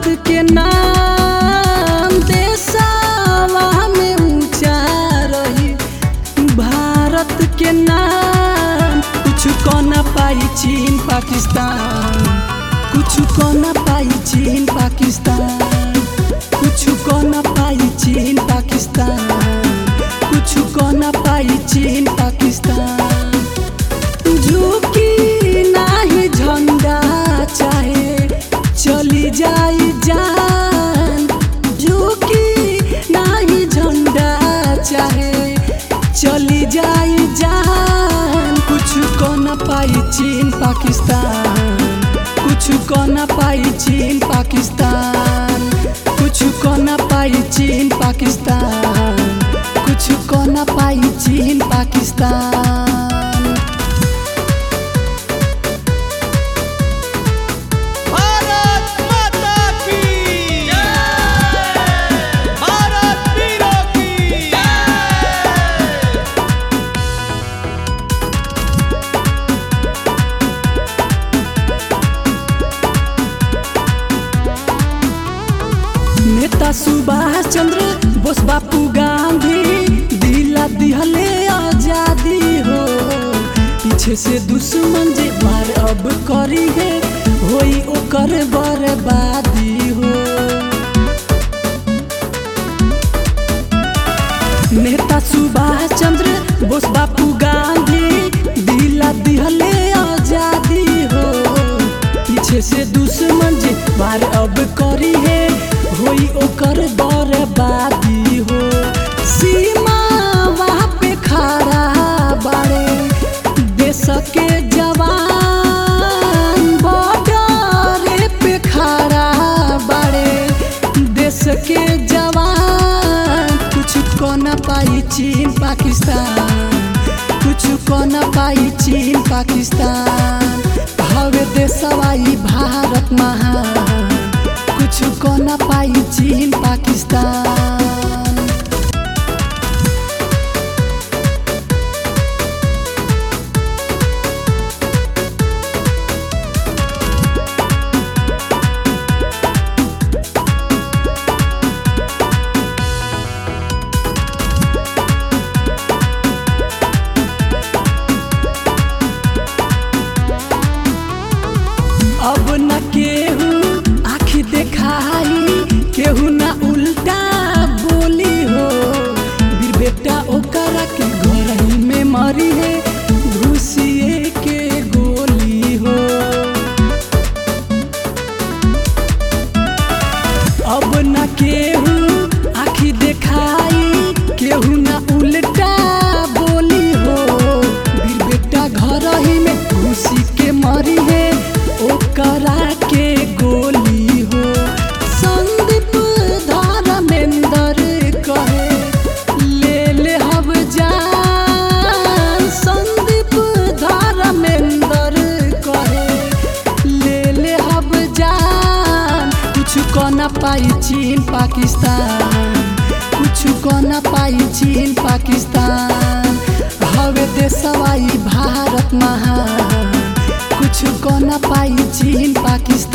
के नाम देशवा में ऊंचा रही भारत के नाम कुछ को न पाई चीन पाकिस्तान कुछ को न पाई चीन पाकिस्तान कुछ को न पाई चीन पाकिस्तान कुछ को न पाई चीन पाकिस्तान झुकी नाही झंडा चाहे चली जाई जान झुकी नाही झंडा चाहे चली जाई जान कुछ को न पाई चीन पाकिस्तान कुछ को न पाई चीन पाकिस्तान कुछ को न पाई चीन पाकिस्तान कुछ को न पाई चीन पाकिस्तान भारत माता की जय भारत वीरों की जय नेता सुभाष चंद्र बोस बापू गांधी दिला दिहले आजादी हो पीछे से दुश्मन जे मार अब करी है होई ओकर बर्बादी हो नेता सुभाष चंद्र बोस बापू गांधी दिला दिहले आजादी हो पीछे से दुश्मन जे वार अब करी है होई ओकर बर्बादी हो सीमा वहाँ पे खड़ा बाड़े देश के जवान बॉर्डर पे खड़ा बाड़े देश के जवान कुछ को न पाई चीन पाकिस्तान कुछ को न पाई चीन पाकिस्तान हवे देशवाई भारत महान कुछ को न पाई चीन पाकिस्तान अब न केहू आखी देखाई केहू न उल्टा बोली हो बीर बेटा ओकरा के घर ही में मरी है घुसिए के गोली हो अब न केहू आखी देखाई केहू न उल्टा बोली हो बीर बेटा घर ही में घुसी के मरी है ओकरा के गोली हो संदीप धर्मेंद्र कहे ले ले हब जान संदीप धर्मेंद्र कहे ले ले हब जान कुछ को न पाई चीन पाकिस्तान कुछ को न पाई चीन पाकिस्तान हवे देशवाई भारत महान कुछ को न पाई चीन पाकिस्तान